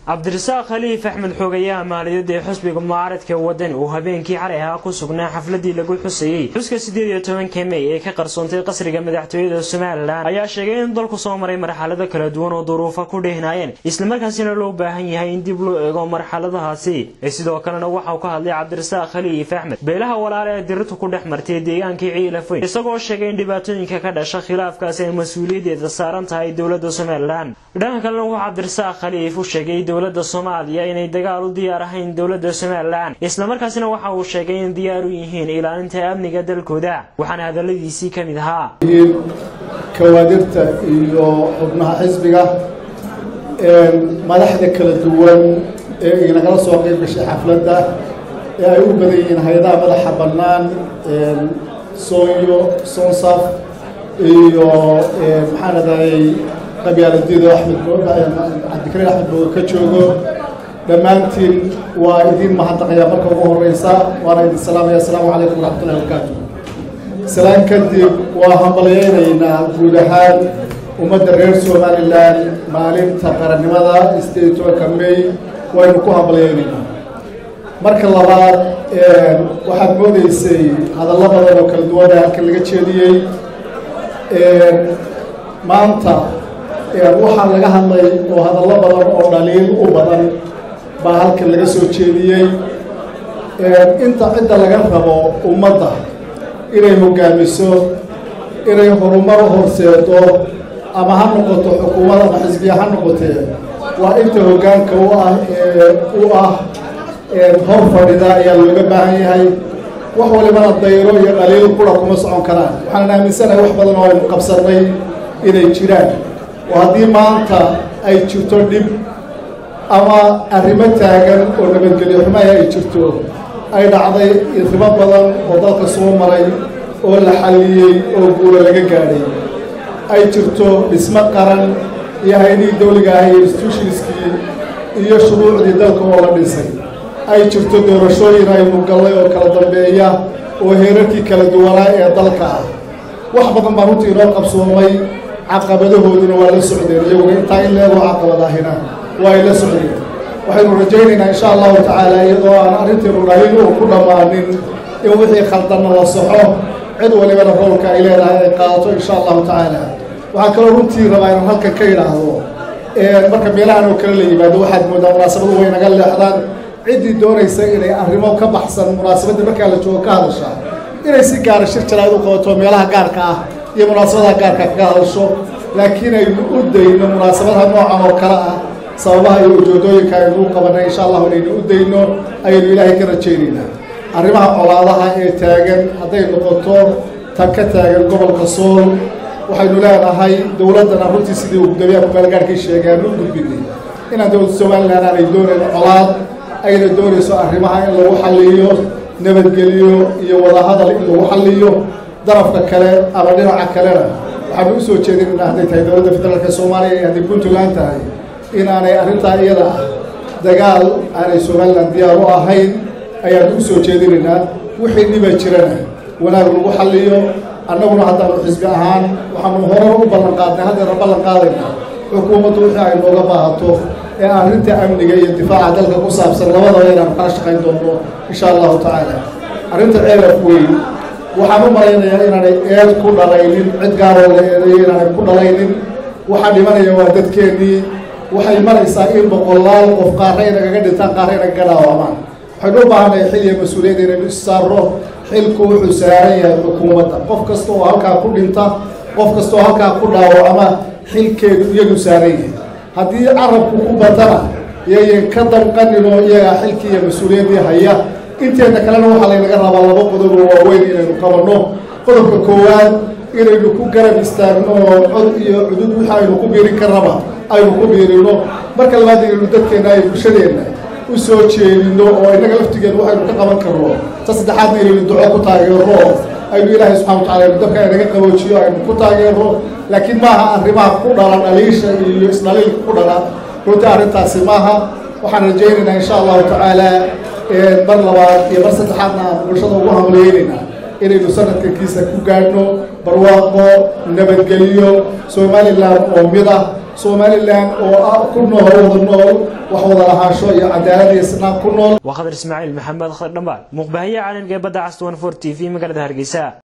cabdirasaaq khaliif axmed xoogayaha maaliyadda ee xusbiga mucaaradka wadani uu habeenkii xalay ahaa ku sugnaa xafladii lagu xusayey xuska siddeed iyo tobanka mey ee ka qarsoontay qasriga madaxtooyada somalilan ayaa sheegay in dalku soo maray marxalado kala duwan oo duruufa ku dhehnaayeen islamarkaasina loo baahan yahay in dib loo eego marxaladahaasi sidoo kalena waxauu ka hadlay cabdirasaaq khaliif axmed beelaha walaale ee dirirtu ku dhex martay deegaankii ciilafayn isagoo sheegay in dhibaatooyinka ka dhasha khilaafkaasi ay mas-uuliyaddeeda saaran tahay dowladda somalilan dhanka kalena wuxuu cabdirasaaq khaliif u sheegay dowladda soomaaliya inay dagaal u diyaar ahayn dowladda somalilan islamarkaasina waxa uu sheegay in diyaar u yihiin ilaalinta amniga dalkooda waxaana hadaladiisii ka mid ahaa kawaadirta iyo xubnaha xisbiga madaxda kala duwan ee inagala soo qayb gashay xafladda ee ay u badan yihiin hay-adaha madaxa bannaan soonyo sonsaf iyo maxaan adayay qabyaaladiido axmed cabdikariin axmed booga ka joogo dhammaantiin waa idiin mahadnaqayaa marka ugu horeysa waana idin salaamaya asalaamu calaykum waraxmatullahi barakaatu salaan kadib waa hambalyeynaynaa guud ahaan ummadda reer somalilan maalinta qarannimada sideed tobanka may waynu ku hambalyeynaynaa marka labaad waxaad moodeysay hadallo badan oo kala duwana halkan laga jeediyey maanta waxaa laga hadlay oo hadallo badan oo dhaliil u badan baa halkan laga soo jeediyey inta cidda laga rabo ummadda inay hoggaamiso inay horumar u horseedo ama ha noqoto xukuumad ama xisbiya ha noqotee waa inta hoggaanka u ah ee u ah hor fadhida ayaa looga baahan yahay wax walibana dayro iyo dhaliil qura kuma socon karaan waxaan aaminsanahay wax badan oo aynu qabsannay inay jiraan oo haddii maanta ay jirto dhib ama arrimo taagan oo nabadgelyo xumaha ay jirto ay dhacday arrimo badan oo dalka soo maray oo la xalliyey oo guula laga gaadhay ay jirto dhismo qaran iyo hay-adihii dawliga ah iyo institutionskii iyo shuruucdii dalka oo la dhisay ay jirto doorashooyin aynu gallay oo kala dambeeya oo heerarkii kala duwanaa ee dalka ah wax badan baa runtii inoo qabsoomay caqabadahooduna waa la socdeen iyaguna intaa in leegoo caqabadaahina waa ay la socdeen waxaynu rajaynaynaa insha allahu tacaala iyadoo aan arrinteenu dhahin uu ku dhammaanin in wixii khaldanna la soxo cid walibana roolka ay leedahay ay qaadato insha allahu tacaala waxaan kaloo runtii rabaa inaan halkan ka idhaahdo marka meelahan oo kale la yimaado waxaad moodaa munaasabadu way naga leexdaan ciddii doonaysa inay arrimo ka baxsan munaasabadda markaa la joogo ka hadasha inay si gaara shir jaraad u qabato meelaha gaarka ah iyo munaasabadaha gaarka kaga hadasho laakiin aynu u dayno munaasabadaha noocan oo kale ah sababaha iyo ujoodooyinka aynu u qabanay insha allahu inaynu u dayno ayaynu ilaahay ka rajaynaynaa arrimaha colaadaha ee taagan hadday noqoto tan ka taagan gobolka sool waxaynu leenahay dowladdana runtii sidii uu gudoomiyaha kumaalgaarkii sheegay aanu u gudbinay inaan dowladda somalilan aanay doonayn colaad ayna doonayso arrimaha in lagu xalliyo nabadgeliyo iyo wadahadal in lagu xalliyo darafka kale ama dhinaca kalena waxaanu u soo jeedinayna hadday tahay dowladda federaalka soomaaliya iyo hadday puntland tahay inaanay arrintaa iyada ah dagaal aanay somalilan diyaar u ahayn ayaanu u soo jeedinaynaa wixii dhiba jirana wanaag lagu xalliyo annaguna haddaanu xisbi ahaan waxaanu horar u ballan qaadnay haddeena ballan qaadayna xukuumaddu wixii ay nooga baahato ee arrinta amniga iyo difaaca dalka ku saabsan labadaba inaanu kala shaqayn doonno insha allahu tacaala arrinta ceelaf weyn waxaan u malaynayaa inaanay eed ku dhalaynin cid gaaroo la eedayo inaanay ku dhalaynin waxaa dhimanaya waa dadkeennii waxay maraysaa in boqolaal qof qaarra inagaga dhintaan qaarra inagaga dhaawaamaan waxaynu u baahannahay xil iyo mas-uuliyadda inaynu issaarro xilku wuxuu saaran yahay xukuumadda qof kasta oo halkaa ku dhinta qof kasta oo halkaa ku dhaawacama xilkeedu iyagu saaran yahay haddii carabku ku batana yayan ka danqaninoo iyagaa xilkii iyo mas-uuliyaddii haya inteedna kalena waxaa laynaga rabaa laba qodob oo waaweyn inaynu qabanno qodobka koowaad inaynu ku garab istaagno oo cod iyo cudud wixii aynu ku biirin karraba aynu ku biirino marka labaad inaynu dadkeenna ay bulshadeenna u soo jeedino oo innaga laftigeenu waxaynu ka qaban karno ta saddexaadna inaynu duco ku taageerno aynu ilaahay subxana watacala aynu dabka inaga qaboojiyo aynu ku taageerno laakiin maaha arrimaha ku dhala dhaliisha iyo isdhaliilka ku dhala runtii arrintaasi maaha waxaan rajaynaynaa insha allahu tacaala mar labaad iyo mar saddexaadna aan bulshada ugu hamleynaynaa inaynu sanadkankiisa ku gaadhno barwaaqo nabadgeliyo somalilan oo mid ah somalilan oo ah ku nool wada nool wax wada lahaansho iyo cadaalad iyo isnaan ku nool waa khadar ismaaciil maxamed khadar dhambaal muuqbaahiye caalamka ee badda cas 24 t v magaalada hargeysa